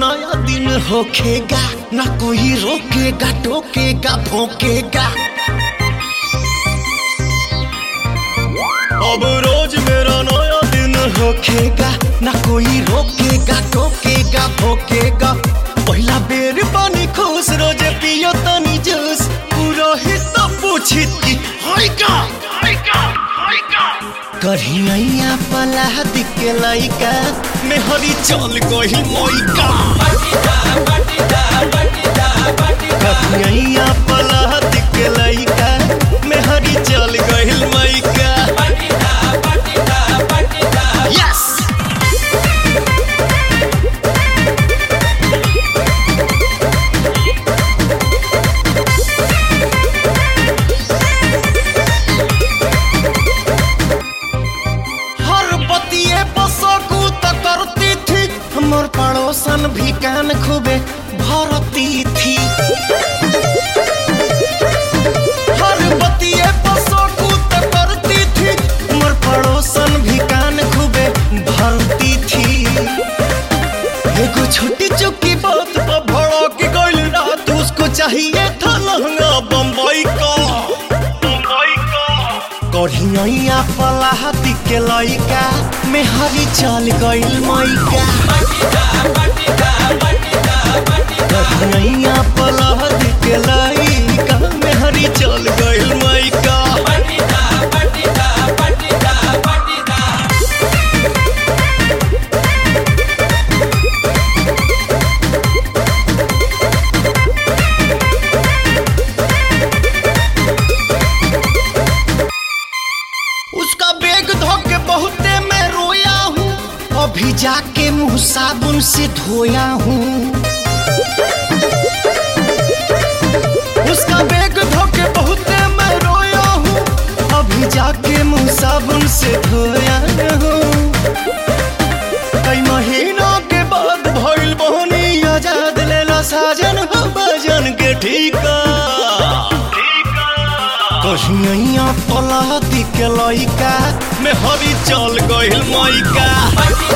नया दिन होखेगा ना कोई रोकेगा टोकेगा भोंकेगा अब रोज मेरा नया दिन होखेगा ना कोई रोकेगा टोकेगा भोंकेगा पहिला बेर पानी खुश रोजे पियो तनी जूस पूरा हिस्सा पूछित की होइगा होइगा होइगा कढ़िया पला दिके लइका मेहरी चल गही मोइका कढ़िया पला दिके लइका मेहरी चल गही मोइका यस हर बतिए बसकू त करती थी हमर पड़ोसन भी कान खूबे भरती थी हर बतिए बसकू त करती थी हमर पड़ोसन भी कान खूबे भरती थी एगो छोटी चुकी बात पर भड़क गइल रात उसको चाहिए था लहंगा बम्बई का बम्बई का कढ़िया पलाहती के लइका मेहरी चल गइल मैका कढ़िया पलाहती के लइका मेहरी चल गइल मैका उसका बैग धोके बहुते मैं रोया हूँ अभी जाके मुंह साबुन से धोया हूँ उसका बैग धोके बहुते मैं रोया हूँ अभी जाके मुंह साबुन से धोया हूँ कई महीनों के बाद भइल बहनी आजाद लेला साजन हो भजन के ठीका कहिया पलाती के लइका में हरी चल गइल मैका